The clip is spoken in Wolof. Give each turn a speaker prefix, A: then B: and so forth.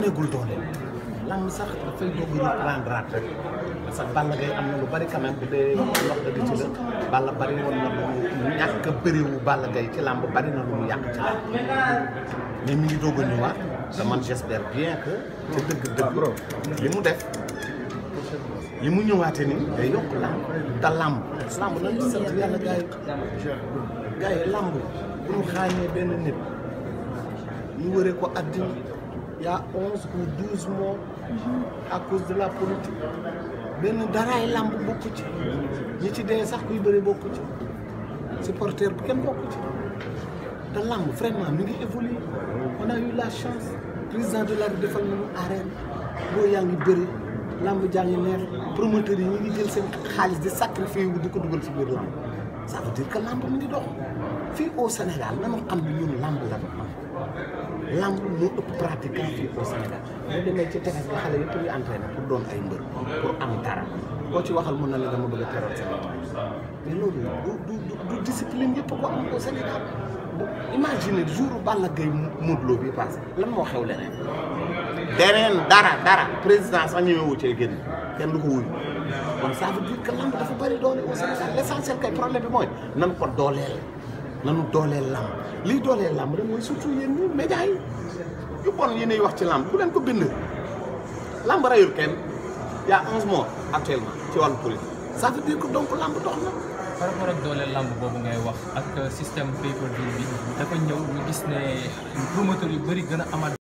A: wàññeegul doole lamb sax dafay doog a reprendre rek parce que Balla Gaye am na lu bari quand même bu dee ndox dëgg ci la Balla bari woon na lu mu ñàkk a bëriwu Balla Gaye ci lamb bari na lu mu yàq ci lamb mais mi ngi doog a ñëwaat te man j'espère bien que ci dëgg-dëgg li mu def li mu ñëwaatee ni day yokk lamb te lamb lamb nañ ci sant yàlla gars yi gars yi lamb bu ñu xaañee benn nit ñu wëree ko àddina y a onze ou douze morts à cause de la politique benn daraay lamb bokku ci ñi ci dee sax kuy bëri bokku ci supporter bu kenn bokku ci te lamb vraiment mi ngi évoluer on a eu la chance président de la République defal nañu arène boo yaa ngi bëri lamb jaa ngi neex promoteurs yi ñu ngi jël seen xaalis di sacrifier wu di ko dugal ci biir lamb ça veut dire que lamb mi ngi dox fii au Sénégal nañu xam ne ñun lamb la lamb moo ëpp pratiquant fii au Sénégal boo demee ci tefes nga xale yëpp ñu entraîné pour doon ay mbër pour am dara koo ci waxal mun na la dama bëgg a teral Sénégal mais loolu du du du discipline yëpp ko am au Sénégal imagine jour Balla Gaye Modou Lo bi passé lan moo xew leneen deneen dara dara président sax ñëwewu cee génn kenn du ko wuyu kon ça veut dire que lamb dafa bëri doole au Sénégal l' essentiel kay problème bi mooy nan ko dooleel nanu dooleel lamb lii dooleel lamb rek mooy surtout yéen ñi médias yi yu bon yi ñuy wax ci lamb ku leen ko bind lamb rayul kenn y' a onze morts actuellement ci wàllu politique ça veut dire que donc lamb dox na
B: par rapport ak doole lamb boobu ngay wax ak système pay per view bi dafa ñëw ñu gis ne promoteur yu bëri gën a amaat